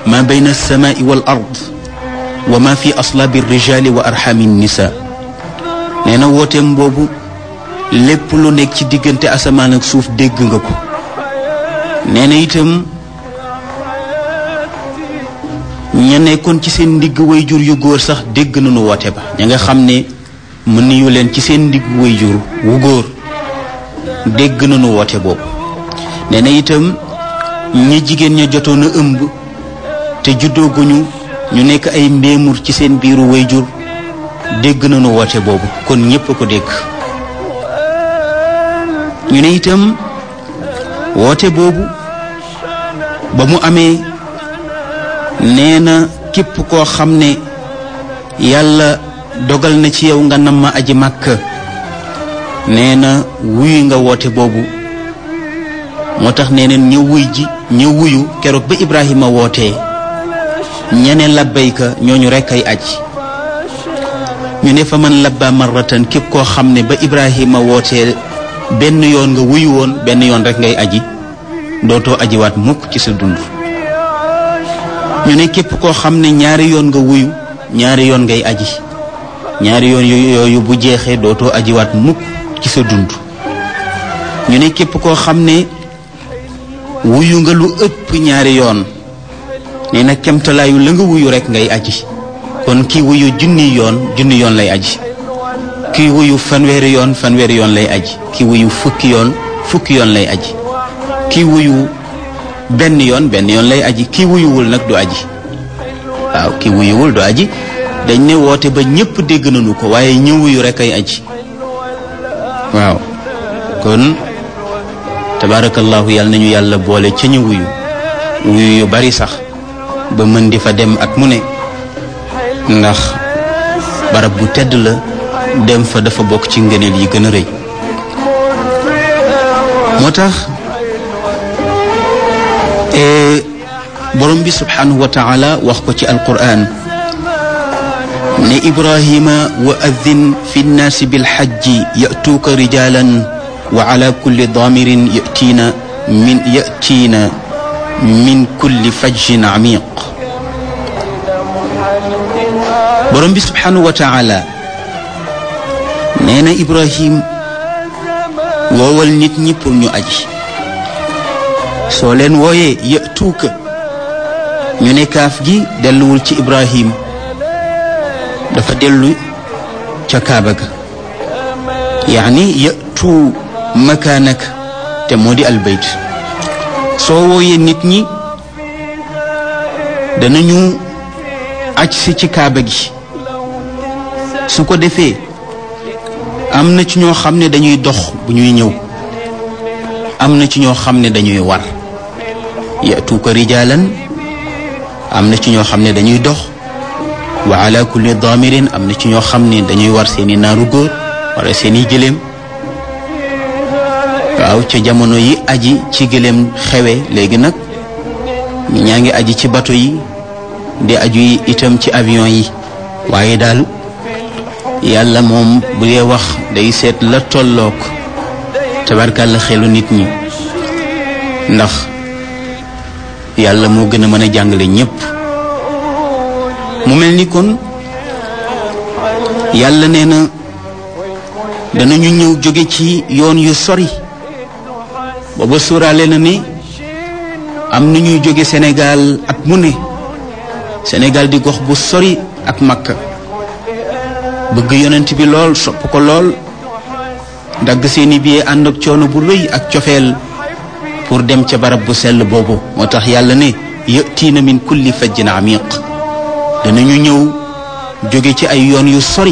ma bayna alsamaai wal ard wa ma fi aslaabi rijali wa arxami nisa nee na wooteem boobu lépp lu nekk ci diggante asamaan ak suuf dégg nga ko nee na itam ña nekkoon ci seen ndigg wayjur yu góor sax dégg nañu woote ba ña nga xam ne mën nañu leen ci seen ndigg wayjur wu góor dégg nañu woote boobu nee na itam ñi jigéen ña jotoon a ëmb te juddooguñu ñu nekk ay mbéemur ci seen biiru wayjur dégg nañu woote boobu kon ñépp a ko dégg ñu ne itam woote boobu ba mu amee nee na képp koo xam ne yàlla dogal na ci yow nga nam ma aji màkk nee na wuyu nga woote boobu moo tax nee neen ñëw wuy ji ñëw wuyu keroog ba Ibrahima wootee ñeneen labbayka ñooñu rekk ay aj ñu ne fa man labba marratan képp koo xam ne ba Ibrahima wootee benn yoon nga wuyu woon benn yoon rekk ngay aji dootoo ajiwaat mukk ci sa dund ñu ne képp koo xam ne ñaari yoon nga wuyu ñaari yoon ngay aji ñaari yoon yooyu bu jeexee dootoo ajiwaat mukk ci sa dund ñu ne képp koo xam ne wuyu nga lu ëpp ñaari yoon nee na kemtalaayu la nga wuyu rekk ngay aji kon kii wuyu junni yoon junni yoon lay aji kii wuyu fanweeri yoon fanweeri yoon lay aji kii wuyu fukki yoon fukki yoon lay aji kii wuyu benn yoon benn yoon lay aji kii wuyuwul nag du aji waaw kii wuyuwul du aji dañ ne woote ba ñépp dégg nañu ko waaye ñi wuyu rekk ay aji waaw kon tabaarakallaahu yàlla nañu yàlla boole ca ñu wuyu wuyu yu bari sax ba mën di fa dem at mu ne ndax barab bu tedd la dem fa dafa bokk ci ngëneel yi gën a rëy moo tax borom bi subhanahu wa taala wax ko ci alquran ne ibrahima wa adin fi nnaasi bilxajji yatuuka rijalan wa ala kulli daamirin yatiina min yatiina min kulli fajjin amiq borom bi subhanahu wa taala nee na ibrahim woowal nit ñi pour ñu aji soo leen wooyee yatuuka ñu ne kaaf gi delluwul ci ibrahim dafa dellu ca kaaba ga yaani yatu makaanak te moo di albayt soo wooyee nit ñi danañu aj si ci kaaba gi su ko defee am na ci ñoo xam ne dañuy dox bu ñuy ñëw am na ci ñoo xam ne dañuy war yatuuka rijaalan am na ci ñoo xam ne dañuy dox wa ala kulli daamirin am na ci ñoo xam ne dañuy war seeni naaru góor wala seeni gëléem waaw ca jamono yi aji ci gëléem xewe léegi nag ñaa ngi aji ci bato yi di aju yi itam ci avion yi waaye daal yàlla moom bu dee wax day seet la tollook tabarkàlla xelu nit ñi ndax yàlla moo gën a mën a jàngale ñépp mu mel ni kon yàlla nee na danañu ñëw jóge ci yoon yu sori booba suuraale na ni am na ñuy jóge Sénégal at mu ne Sénégal di gox bu sori ak Makka bëgg yonent bi lool sopp ko lool dagg seeni billet ànd ak coono bu rëy ak cofeel pour dem ca barab bu sell boobu moo tax yàlla ne yatiina min kulli fajjin amiq danañu ñëw jóge ci ay yoon yu sori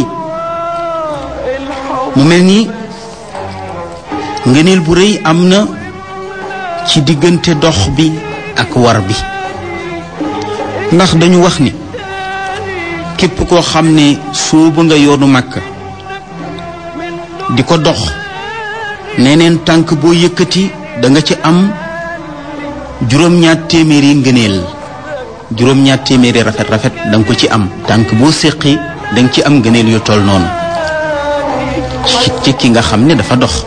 mu mel ni ngëneel bu rëy am na ci diggante dox bi ak war bi ndax dañu wax ni képp koo xam ne soobu nga yoonu màkk di ko dox neneen tànk boo yëkkati da nga ci am juróom-ñaar téeméeri ngëneel juróom-ñaar téeméeri rafet rafet da nga ko ci am tànk boo séqi da nga ci am ngëneel yu toll noonu ci ki nga xam ne dafa dox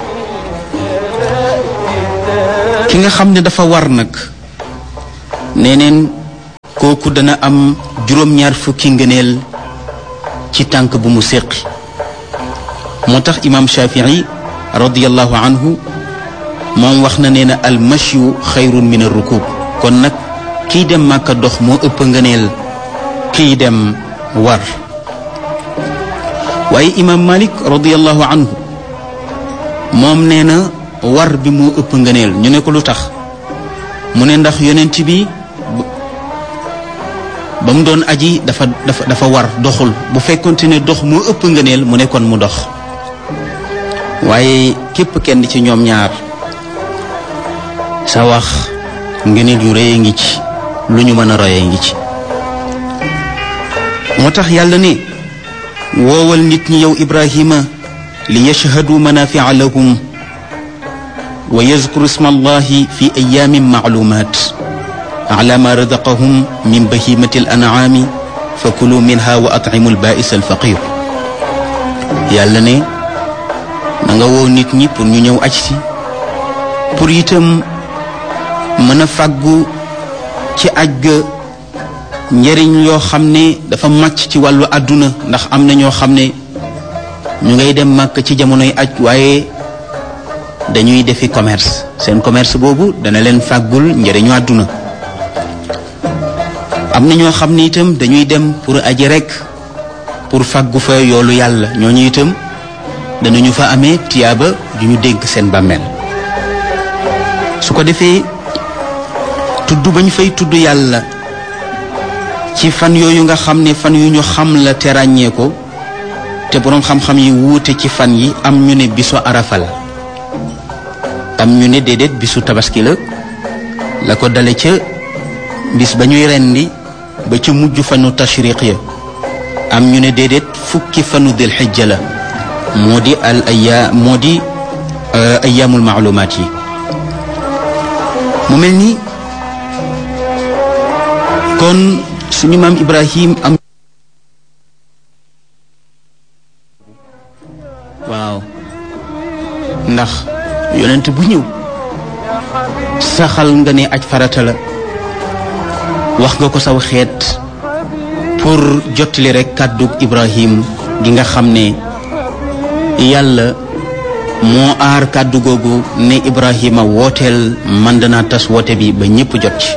ki nga xam ne dafa war nag neneen kooku dana am juróom-ñaar fukki ngëneel ci tànk bu mu séqi moo tax imaam Shafii radiallahu anhu moom wax na nee na al mashyu xayrun min ar rukub kon nag kiy dem màkka dox moo ëpp ngëneel kiy dem war waaye imaam Malik radiallahu anhu moom nee na war bi moo ëpp ngëneel ñu ne ko lu tax mu ne ndax yonent bi ba mu doon aji dafa dafa dafa war doxul bu fekkonte ne dox moo ëpp ngëneel mu ne kon mu dox waaye képp kenn ci ñoom ñaar sa wax ngëneel yu rëy ngi ci lu ñu mën a royee ngi ci moo tax yàlla ne woowal nit ñi yow Ibrahima li yashhadu manafia lahum wa yazkuru isma allahi fi ayamin maalumat ala ma razaqahum min bahimati al an'ami fa kulu minha wa at'imu al ba'is al faqir yàlla ne na nga woo nit ñi pour ñu ñëw aj si pour itam mën a fàggu ci aj ga njëriñ yoo xam ne dafa màcc ci wàllu àdduna ndax am na ñoo xam ne ñu ngay dem màkk ci jamonoy aj waaye dañuy defi commerce seen commerce boobu dana leen fàggul njëriñu àdduna am na ñoo xam ne itam dañuy dem pour aji rekk pour fàggu fa yoolu yàlla ñooñu itam danañu fa amee tiyaaba ju ñu dégg seen bàmmeel su ko defee tudd ba ñu fay tudd yàlla ci fan yooyu nga xam ne fan yu ñu xam la te ràññee ko te boroom xam-xam yi wuute ci fan yi am ñu ne bisu arafa la am ñu ne déedéet bisu tabaski la la ko dale ca bis ba ñuy rendi ba ca mujj fanu tashriq ya am ñu ne déedéet fukki fanu dil xijja la moo di al aya moo di ayaamul maalumaat yi mu mel ni kon suñu maam Ibrahim am waaw ndax yonent bu ñëw saxal nga ne aj farata la wax nga ko saw xeet pour jottali rekk kàddug Ibrahim gi nga xam ne yàlla moo aar kàddu googu ne Ibrahima wooteel man danaa tas woote bi ba ñépp jot ci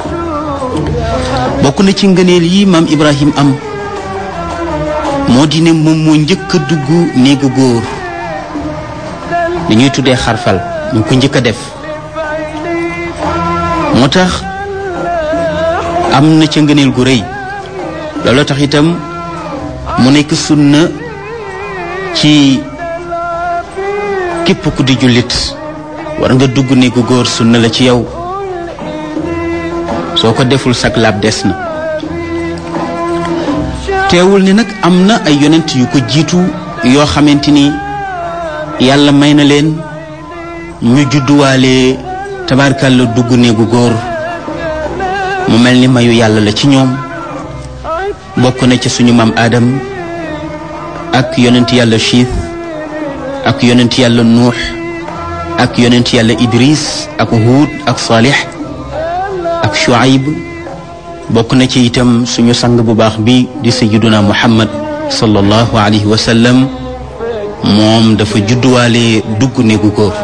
bokk na ci ngëneel yi maam Ibrahim am moo di ne moom moo njëkk a dugg néegu góor li ñuy tuddee xarfal mu ko njëkk a def moo tax am na ca ngëneel gu rëy looloo tax itam mu nekk sunna ci képp ku di jullit war nga dugg néegu góor sunna la ci yow soo ko deful sag laab des na teewul ni nag am na ay yonent yu ko jiitu yoo xamante ni yàlla may na leen ñu judduwaale tabarkàlla dugg néegu góor mu mel ni mayu yàlla la ci ñoom bokk na ci suñu maam Adam ak yonent yàlla Chiis ak yonent yàlla Nuux ak yonent yàlla Idris ak Huud ak Salih ak Shuaib bokk na ci itam suñu sang bu baax bi di sayyiduna Muhammad sallallahu alayhi wa sallam moom dafa judduwaale dugg néegu góor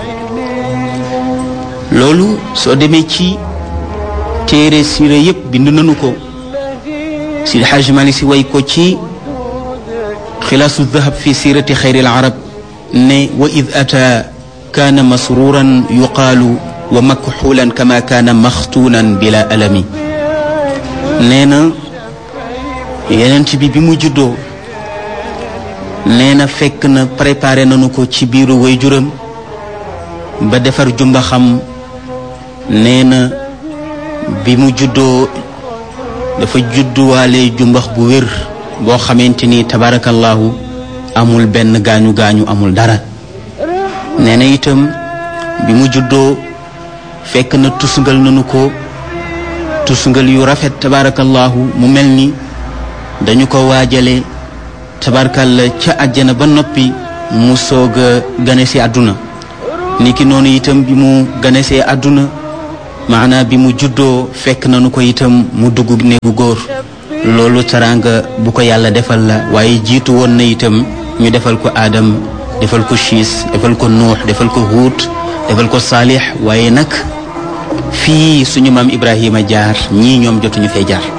loolu soo demee ci téere siira yépp bind nañu ko Sidi Xaaj Maalik Si way ko ci xilaasu dahab fi siirati xayril arab ne wa id ata kaana masruuran yuqaalu wa makxuulan kama kaana maxtuunan bila alami nee na yenent bi bi mu juddoo nee na fekk na préparé nañu ko ci biiru waajuram ba defar jumba xam nee na bi mu juddoo dafa judduwaale jumbax bu wér boo xamante ni tabarakallahu amul benn gaañu gaañu amul dara nee na itam bi mu juddoo fekk na tusngal nañu ko tusngal yu rafet tabarakallahu mu mel ni dañu ko waajale tabarkalla ca àjjana ba noppi mu soog a gane si àdduna niki noonu itam bi mu gane see àdduna maanaa bi mu juddoo fekk nanu ko itam mu dugg néegu góor loolu teraanga bu ko yàlla defal la waaye jiitu woon na itam ñu defal ko aadam defal ko siis defal ko nuux defal ko huut defal ko saalix waaye nag fii suñu maam ibrahima jaar ñii ñoom jotuñu fee jaar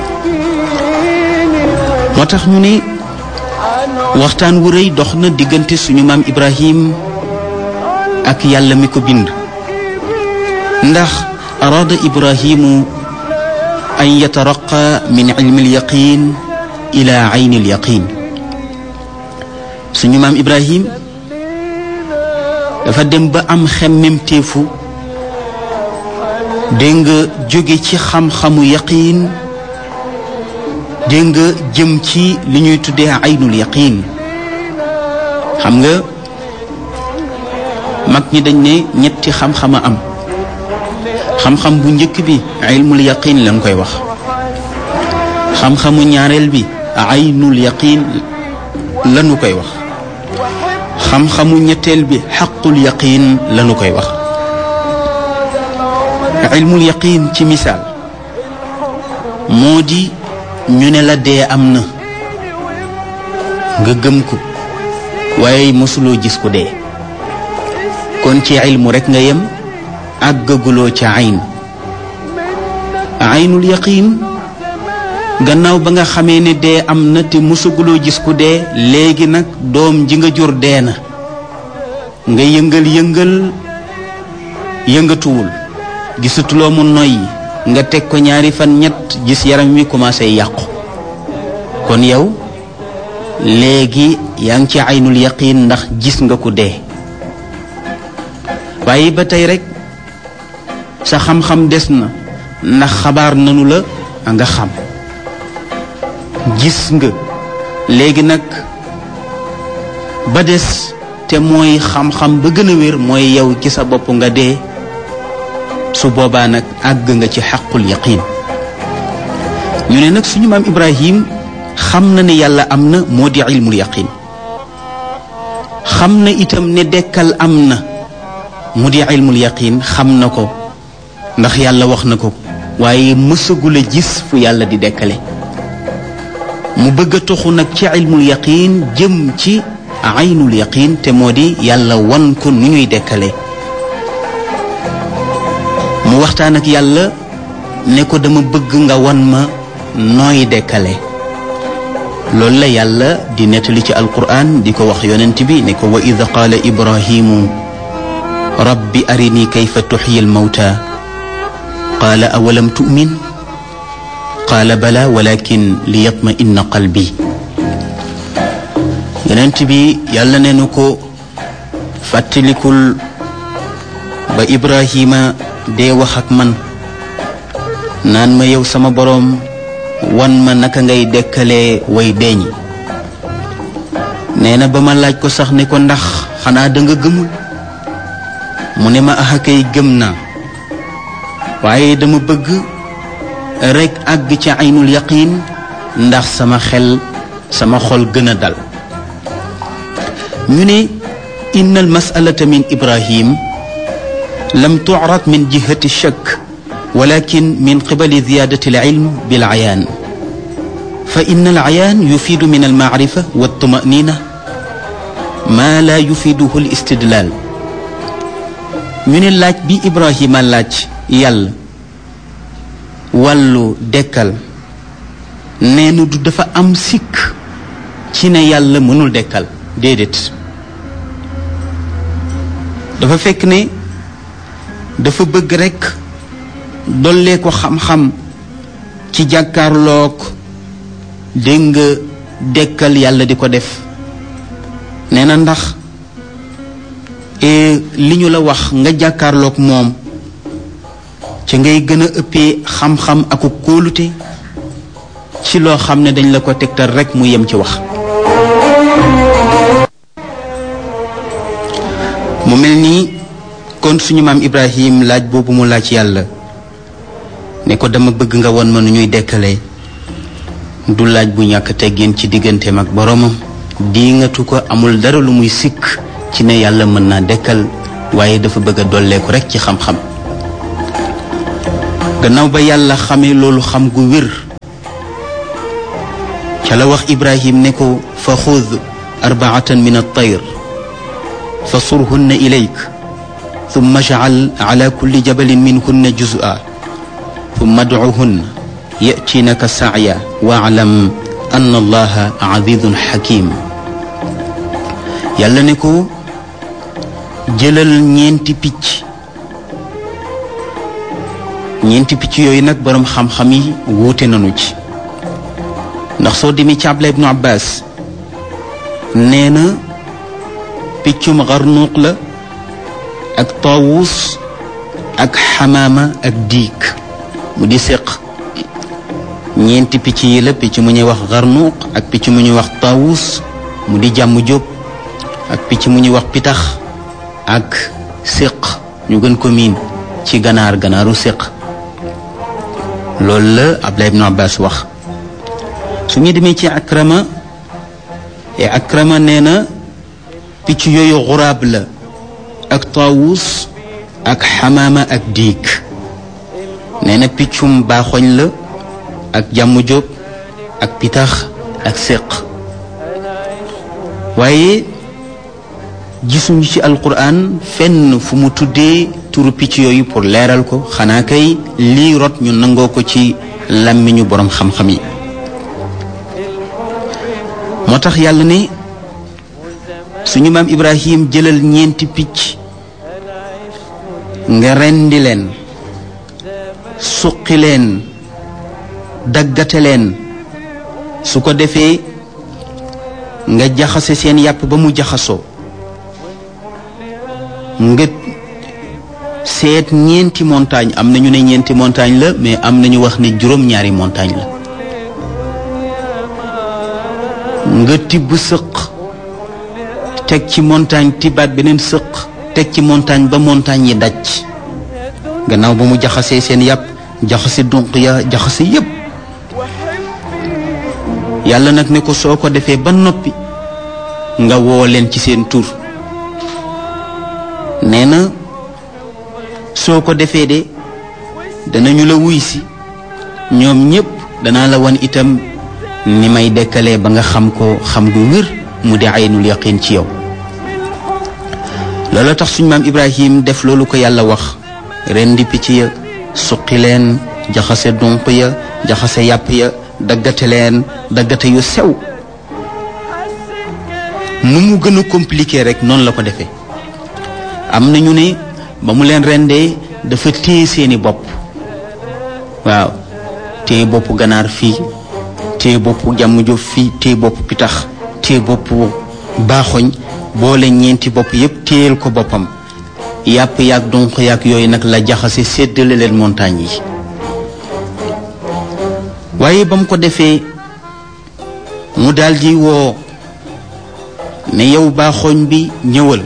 moo tax ñu ne waxtaan wu rëy dox na diggante suñu maam ibrahim ak yàlla mi ko bind ndax araada ibrahimu an yataraqa min ilmi alyaqin ila ayni alyaqin suñu maam ibrahim dafa dem ba am xemmemteefu dégg nga jóge ci xam-xamu yaqiin dégg nga jëm ci li ñuy tuddee aynul yaqiin xam nga mag ñi dañ ne ñetti xam-xama am xam-xam bu njëkk bi ilmul yaqiin lañ koy wax xam-xamu ñaareel bi aynul yaqiin lañu koy wax xam-xamu ñetteel bi xaqul yaqiin lañu koy wax ilmul yaqiin ci misaal moo di ñu ne la dee am na nga gëm ko waaye mosuloo gis ku dee kon ci ilmu rekk nga yem àggaguloo ca ayn aynul yaqiin gannaaw ba nga xamee ne dee am na te mosaguloo gis ku dee léegi nag doom ji nga jur dee na nga yëngal yëngal yëngatuwul gisatuloo mu noyyi nga teg ko ñaari fan ñett gis yaram wi commencé yàqu kon yow léegi yaa ngi ci aynul yaqiin ndax gis nga ku dee waaye ba tey rek sa xam-xam des na ndax xabaar nanu la nga xam gis nga léegi nag ba des te mooy xam-xam ba gën a wér mooy yow ci sa bopp nga dee su boobaa nag àgg nga ci xaqul yaqiin ñu ne nag suñu maam Ibrahim xam na ne yàlla am na moo di ilmul yaqiin xam na itam ne dekkal am na mu di ilmul yaqiin xam na ko ndax yàlla wax na ko waaye mësagul a gis fu yàlla di dekkale mu bëgg a toxu nag ci ilmul yaqiin jëm ci aynul yaqiin te moo di yàlla wan ko nu ñuy dekkale mu waxtaan ak yàlla ne ko dama bëgg nga wan ma nooy dekkale loolu la yàlla di nettali ci alquran di ko wax yonent bi ne ko wa id qaala ibrahimu rabbi arini kayfa tuxyi almawta qaala awalam tu'min qaala bala walakin liyatma inna qalbi yonent bi yàlla ne nu ko fàttalikul ba ibrahima dee wax ak man naan ma yow sama boroom wan ma naka ngay dekkalee way deeñ nee na ba ma laaj ko sax ne ko ndax xanaa da nga gëmul mu ne ma ax akay gëm naa waaye dama bëgg rekk àgg ci aynul yaqiin ndax sama xel sama xol gën a dal ñu ne inna al masalata min ibrahim lam tu'rad min jihati shakk ولكن من قبل زيادة العلم بالعيان فإن العيان يفيد من المعرفة والطمأنينة ما لا يفيده الاستدلال من اللاج بي إبراهيم اللاج يل wàllu dekkal neenu du dafa am sikk ci ne yàlla mënul dekkal déedéet dafa fekk ne dafa bëgg rekk dollee ko xam-xam ci jàkkaarloog dégg nga dekkal yàlla di ko def nee na ndax li ñu la wax nga jàkkaarloog moom ci ngay gën a ëppee xam-xam aku kóolute ci loo xam ne dañ la ko tegtal rekk mu yem ci wax mu mel nii kon suñu maam Ibrahim laaj boobu mu laaj yàlla ne ko dama bëgg nga won ma nu ñuy dekkalee du laaj bu ñàkk teggin ci digganteem ak boroomam diingatu ko amul dara lu muy sikk ci ne yàlla mën naa dekkal waaye dafa bëgg a dolleeku rekk ci xam-xam gannaaw ba yàlla xamee loolu xam gu wér ca la wax ibrahim ne ko fa xud arbaatan min altayr fa surhunna ilayk thumma jacal ala kulli jabalin minhunna juz'a thumma adcuhunna yatinaka sacya waaclam anna allaha azizun xakim yàlla ne ko jëlal ñeenti picc ñeenti picc yooyu nag boroom xam-xam yi wuute nañu ci ndax soo demee ci Abdullah ibnu Abbas nee na piccum xarnuuq la ak taawus ak xamaama ak diig mu di séq ñeenti picc yi la picc mu ñuy wax xarnuuq ak picc mu ñuy wax taawus mu di jàmm jóob ak picc mu ñuy wax pitax ak séq ñu gën ko miin ci ganaar ganaaru séq loolu la Abdullah ibnu Abbas wax su ñu demee ci akrama e akrama nee na picc yooyu xuraab la ak taawus ak xamaama ak diig nee na piccum baaxoñ la ak jàmm jóob ak pitax ak séq waaye gisuñu ci alquran fenn fu mu tuddee turu picc yooyu pour leeral ko xanaa kay lii rot ñu nangoo ko ci làmmiñu boroom xam-xam yi moo tax yàlla ne suñu maam ibrahim jëlal ñeenti picc nga rendi leen suqi leen daggate leen su ko defee nga jaxase seen yàpp ba mu jaxasoo nga seet ñeenti montagne am na ñu ne ñeenti montagne la mais am na ñu wax ne juróom-ñaari montagne la nga tibb sëq teg ci montagne tibbaat beneen sëq teg ci montagne ba montagne yi daj gannaaw ba mu jaxasee seen yàpp jaxase dunq ya jaxase yépp yàlla nag ne ko soo ko defee ba noppi nga woo leen ci seen tur nee na soo ko defee de danañu la wuy si ñoom ñépp danaa la wan itam ni may dekkalee ba nga xam ko xam gu wér mu di aynul yaqin ci yow loolu tax suñ maam ibrahim def loolu ko yàlla wax ren di picc ya suqi leen jaxase dunq ya jaxase yàpp ya daggate leen daggate yu sew nu mu gën a compliqué rek noonu la ko defee am na ñu ne ba mu leen rendee dafa téye seeni bopp waaw téye boppu ganaar fii téye boppu jàmm jof fii téye boppu pitax téye boppu baaxoñ boole ñeenti bopp yépp téyel ko boppam yàpp yaag donq yaag yooyu nag la jaxase séddale leen montagne yi waaye ba mu ko defee mu daldi woo ne yow baaxoñ bi ñëwal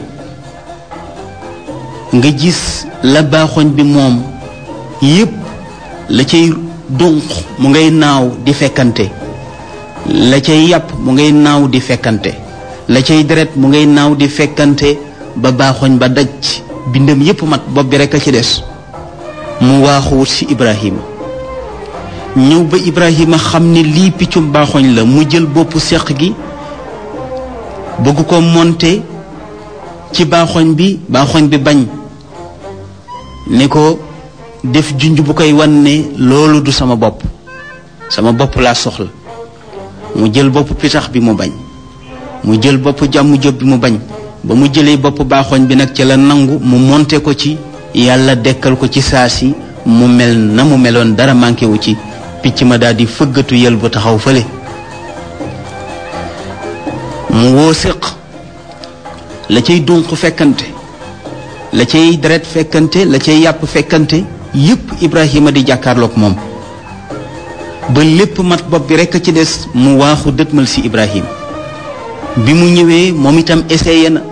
nga gis la baaxoñ bi moom yépp la cay dunq mu ngay naaw di fekkante la cay yàpp mu ngay naaw di fekkante la cay deret mu ngay naaw di fekkante ba baaxoñ ba daj bindam yépp mat bopp bi rekk a ci des mu waaxuwut ci Ibrahima ñëw ba Ibrahima xam ne lii piccum baaxoñ la mu jël boppu seq gi bëgg ko monte ci baaxoñ bi baaxoñ bi bañ ne ko def junj bu koy wan ne loolu du sama bopp sama bopp laa soxla mu jël bopp pitax bi mu bañ mu jël bopp jàmm jóob bi mu bañ ba mu jëlee bopp baaxoñ bi nag ca la nangu mu monte ko ci yàlla dekkal ko ci saa si mu mel na mu meloon dara manqué wu ci picc ma daal di fëggatu yël bu taxaw fële mu woo séq la cay dunq fekkante la cay deret fekkante la cay yàpp fekkante yépp Ibrahima di jàkkaarloog moom ba lépp mat bopp bi rekk a ci des mu waaxu dëtmal ci Ibrahima bi mu ñëwee moom itam essayé na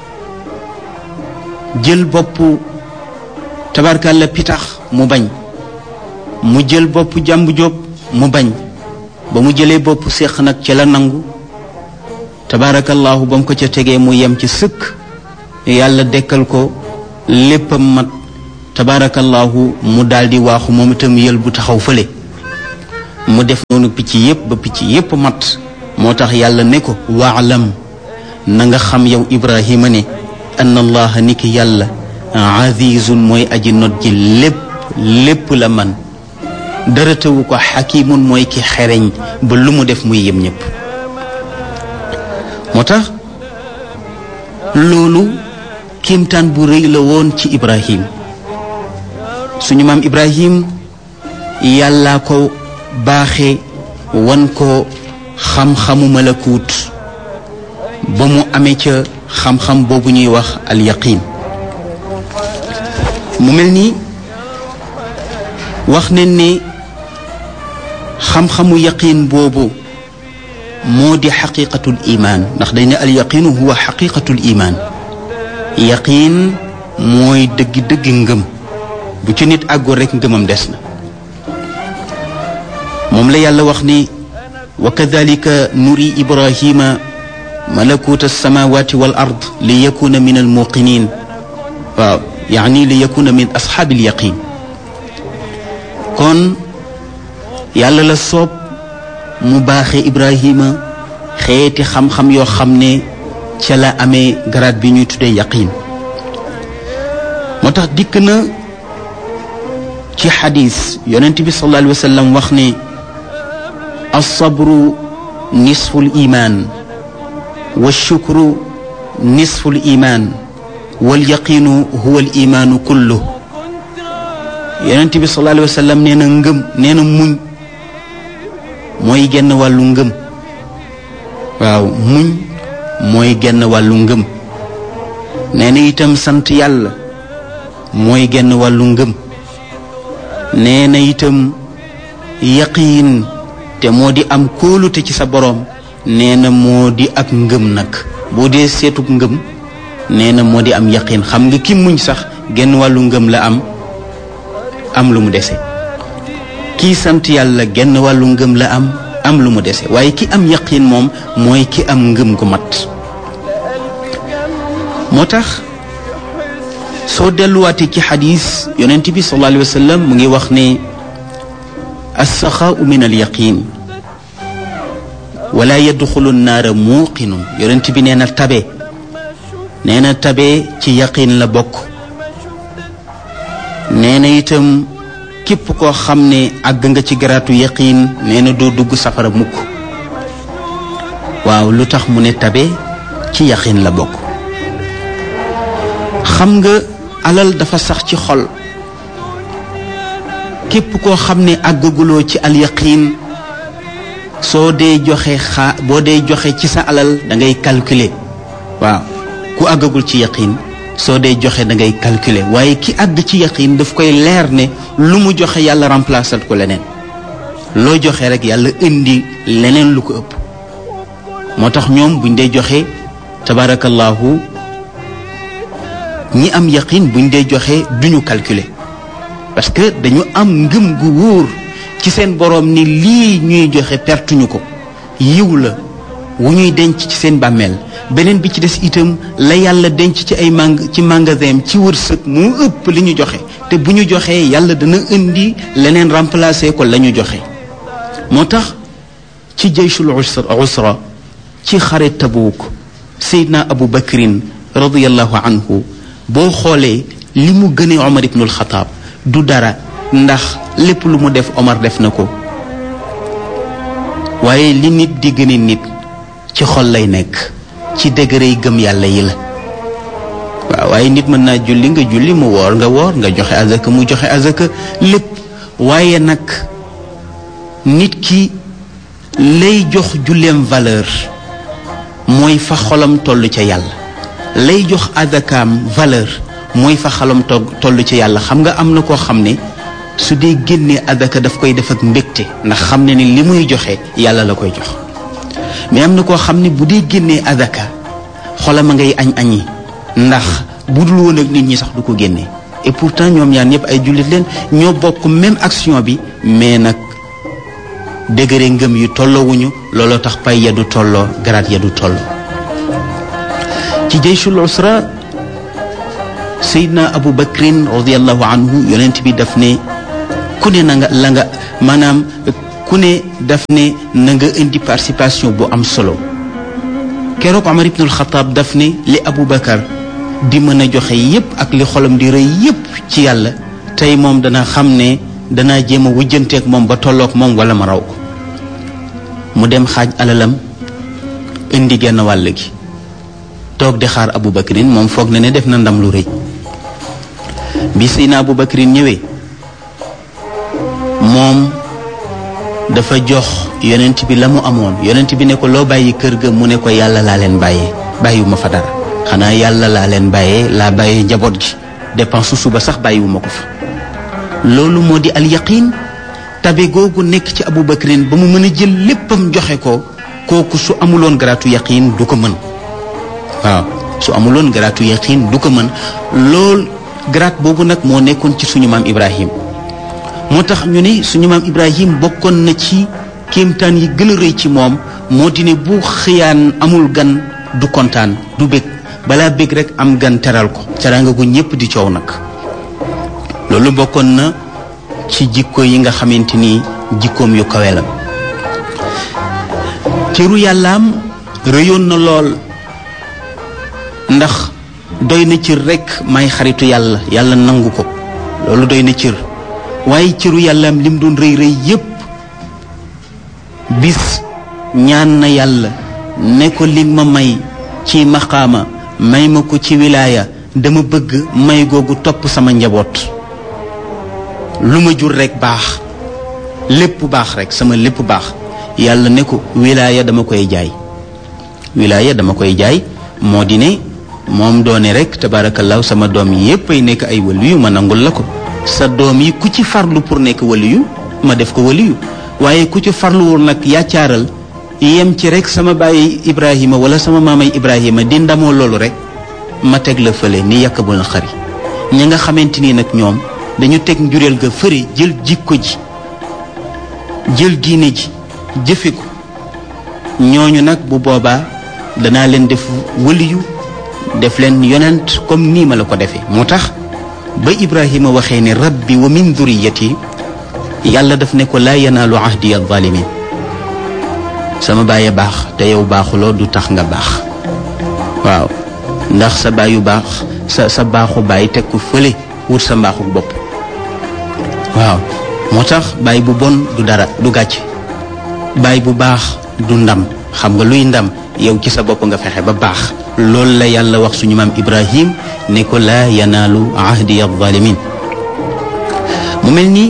jël boppu tabarkalla pitax mu bañ mu jël boppu jàmbu jóob mu bañ ba mu jëlee boppu séq nag ca la nangu tabarakallahu ba mu ko ca tegee mu yem ci sëkk yàlla dekkal ko léppam mat tabaarakallahu mu daldi waaxu moom itam yël bu taxaw fële mu def noonu picc yépp ba picc yépp mat moo tax yàlla ne ko waalam na nga xam yow ibrahima ne anna allaha ni ki yàlla azizun mooy aji not ji lépp lépp la man dara tëwu ko xakimun mooy ki xereñ ba lu mu def muy yem ñépp moo tax loolu kiimtaan bu rëy la woon ci ibrahim suñu maam ibrahim yàllaa ko baaxe wan ko xam-xamu malakuut ba mu amee ca xam-xam boobu ñuy wax al yaqin mu mel ni wax nañ ne xam-xamu yaqin boobu moo di xaqiqatul imaan ndax dañ ne al yaqinu huwa xaqiqatul imaan yaqin mooy dëggi-dëggi ngëm bu ci nit àggoon rekk ngëmam des na moom la yàlla wax ni wa kadalika nuri ibrahima malakut alsamawati wal ard li yakuna min almuqinin waaw yaani li yakuna min ashaabi alyaqin kon yàlla la soob mu baaxe ibrahima xeeti xam-xam yoo xam ne ca la amee garaat bi ñuy tuddee yaqin moo tax dikk na ci xadis yonent bi sallallahu alayhi wa sallam wax ne alsabru nisfu liman walshukru nisfu liman walyaqinu huwa alimaanu kullu yonent bi sallallahu alayhi wa sallam nee na ngëm nee na muñ mooy genn wàllu ngëm waaw muñ mooy genn wàllu ngëm nee na itam sant yàlla mooy genn wàllu ngëm nee na itam yaqiin te moo di am kóolute ci sa boroom nee na moo di ak ngëm nag boo dee seetub ngëm nee na moo di am yaqiin xam nga ki muñ sax genn wàllu ngëm la am am lu mu dese kii sant yàlla genn wàllu ngëm la am am lu mu dese waaye ki am yaqiin moom mooy ki am ngëm gu mat moo tax soo delluwaatee ci xadis yonent bi sallallahu alayhi wa sallam mu ngi wax ne alsaxaau min alyaqin wala yadxulu naara muuqinun yonent bi nee na tabe nee na tabe ci yaqin la bokk nee na itam képp koo xam ne àgg nga ci garaatu yaqin nee na doo dugg safara mukk waaw lu tax mu ne tabe ci yaqin la bokk xam nga alal dafa sax ci xol képp koo xam ne àggaguloo ci alyaqin soo dee joxe xaa boo dee joxe ci sa alal da ngay calculer waaw ku àggagul ci yaqin soo dee joxe da ngay calculer waaye ki àgg ci yaqin daf koy leer ne lu mu joxe yàlla remplacer ko leneen loo joxe rek yàlla indi leneen lu ko ëpp moo tax ñoom buñ dee joxe tabarakallahu ñi am yaqin buñ dee joxe duñu calculer parce que dañu am ngëm gu wóor ci seen boroom ni lii ñuy joxe pertuñu ko yiw la wu ñuy denc ci seen bàmmeel beneen bi ci des itam la yàlla denc ci ay mang ci magasin ci wërsëg moo ëpp li ñu joxe te bu ñu joxee yàlla dana indi leneen remplacer ko la ñu joxe moo tax ci jayshul usra ci xare tabuuk seydna abu bakrin radiallahu anhu boo xoolee li mu gënee omar ibnul xataab du dara ndax lépp lu mu def omar def na ko waaye li nit di gëne nit ci xol lay nekk ci degré yi gëm yàlla yi la waaw waaye nit mën naa julli nga julli mu woor nga woor nga joxe azaka mu joxe azaka lépp waaye nag nit ki lay jox julleem valeur mooy fa xolam toll ca yàlla lay jox azakaam valeur mooy fa xolam toll ca yàlla xam nga am na koo xam ne su dee génnee azaka daf koy def ak mbégte ndax xam ne ni li muy joxe yàlla la koy jox mais am na koo xam ne bu dee génnee azaka xolam a ngay añ añi ndax bu dul woon ak nit ñi sax du ko génnee et pourtant ñoom ñaar ñëpp ay jullit leen ñoo bokk même action bi mais nag degré ngëm yu tolloowuñu looloo tax pay ya du tolloo garaat ya du tolloo ci jayshul usra Seydina Abu Bakrin radiallahu anhu yonent bi daf ne ku ne na nga la nga maanaam ku ne daf ne na nga indi participation bu am solo keroog Omar ibnul Xataab daf ne li Abu Bakar di mën a joxe yépp ak li xolam di rëy yépp ci yàlla tey moom dana xam ne danaa jéem a wujjanteeg moom ba tolloog moom wala ma raw ko mu dem xaaj alalam indi genn wàll gi toog di xaar Abu Bakrin moom foog na ne def na ndam lu rëy bi Seydina Abu Bakrin ñëwee moom dafa jox yonent bi la mu amoon yonent bi ne ko loo bàyyi kër ga mu ne ko yàlla laa leen bàyyee bàyyiwuma fa dara xanaa yàlla laa leen bàyyee laa bàyyee njaboot gi dépense su suba sax bàyyiwuma ko fa loolu moo di al yaqin tabe googu nekk ci Abu Bakrin ba mu mën a jël léppam joxe ko kooku su amuloon garaatu yaqin du ko mën waaw su amuloon garaatu yaqin du ko mën lool garaat boobu nag moo nekkoon ci suñu maam Ibrahim moo tax ñu ne suñu maam Ibrahim bokkoon na ci kéemtaan yi gën a rëy ci moom moo di ne bu xëyaan amul gan du kontaan du bég balaa bég rek am gan teral ko teraanga gu ñépp di coow nag loolu bokkoon na ci jikko yi nga xamante ni jikkoom yu kawe la cëru yàllaam rëyoon na lool ndax doy na cër rekk may xaritu yàlla yàlla nangu ko loolu doy na cër waaye cëru yàllaam lim doon rëy rëy yépp bis ñaan na yàlla ne ko li ma may ci maqaama may ma ko ci wilaaya dama bëgg may googu topp sama njaboot lu ma jur rekk baax lépp baax rekk sama lépp baax yàlla ne ko wilaaya dama koy jaay wilaaya dama koy jaay moo di ne moom doone rekk tabaarakallaahu sama doom yépp ay nekk ay waliyu ma nangul la ko sa doom yi ku ci farlu pour nekk waliyu ma def ko waliyu waaye ku ci farluwul nag yaccaaral yem ci rekk sama bàyyi Ibrahima wala sama maamay Ibrahima di ndamoo loolu rekk ma teg la fële ni yàq bu na xari ña nga xamante ni nag ñoom dañu teg njureel ga fëre jël jikko ji jël diine ji jëfe ko ñooñu nag bu boobaa danaa leen def waliyu def leen yonent comme nii ma la ko defee moo tax ba Ibrahima waxee ne rabbi wa min duriyati yàlla daf ne ko laa yanaalu ahdi alzalimin sama baay baax te yow baaxuloo du tax nga baax waaw ndax sa baayu baax sa sa baaxu baay teg ko fële wut sa mbaaxu bopp waaw moo tax baay bu bon du dara du gàcce baay bu baax du ndam xam nga luy ndam yow ci sa bopp nga fexe ba baax loolu la yàlla wax suñu maam Ibrahim ne ko laa yanaalu ahdi alzalimin mu mel ni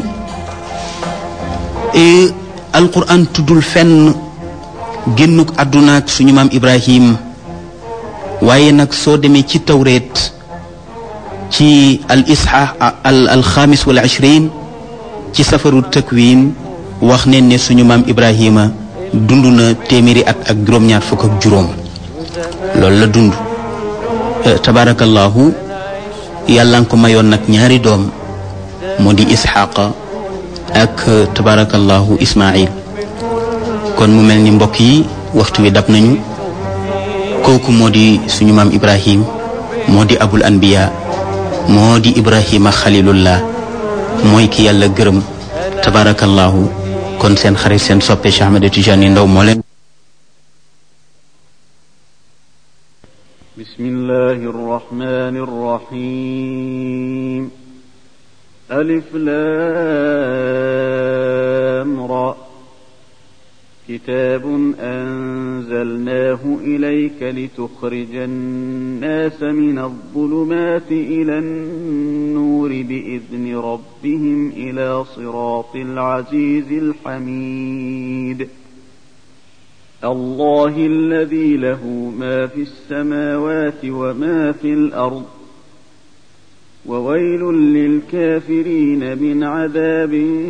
alquran tuddul fenn génnuk àdduna ak suñu maam Ibrahim waaye nag soo demee ci tawreet ci al isha al al xaamis wal ishrin ci safaru takwin wax ne ne suñu maam Ibrahima dund na téeméeri at ak juróom-ñaar fukk ak juróom loolu la dund tabarakallahu yàlla nga ko mayoon nag ñaari doom moo di isxaqa ak tabarakallahu ismail kon mu mel ni mbokk yi waxtu wi dab nañu kooku moo di suñu maam ibrahim moo di abul anbiya moo di ibrahima xalilullah mooy ki yàlla gërëm tabarakallahu kon seen xarit seen soppe Cheikh Ahmed Tidiane Ndaw moo leen بسم الله الرحمن الرحيم ألف لام را كتاب أنزلناه إليك لتخرج الناس من الظلمات إلى النور بإذن ربهم إلى صراط العزيز الحميد الله الذي له ما في السماوات وما في الأرض وويل للكافرين من عذاب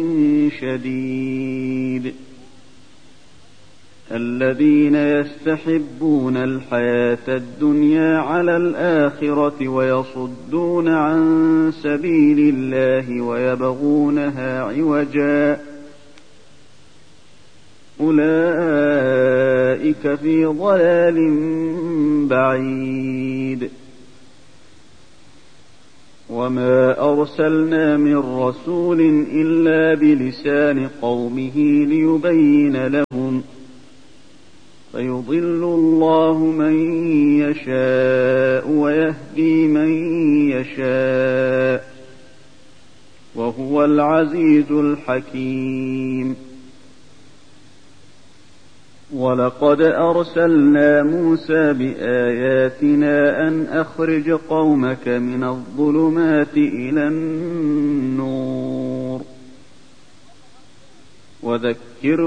شديد الذين يستحبون الحياة الدنيا على الآخرة ويصدون عن سبيل الله ويبغونها عوجاً أولئك في ضلال بعيد وما أرسلنا من رسول إلا بلسان قومه ليبين لهم فيضل الله من يشاء ويهدي من يشاء وهو العزيز الحكيم ولقد أرسلنا موسى بآياتنا أن أخرج قومك من الظلمات إلى النور وذكره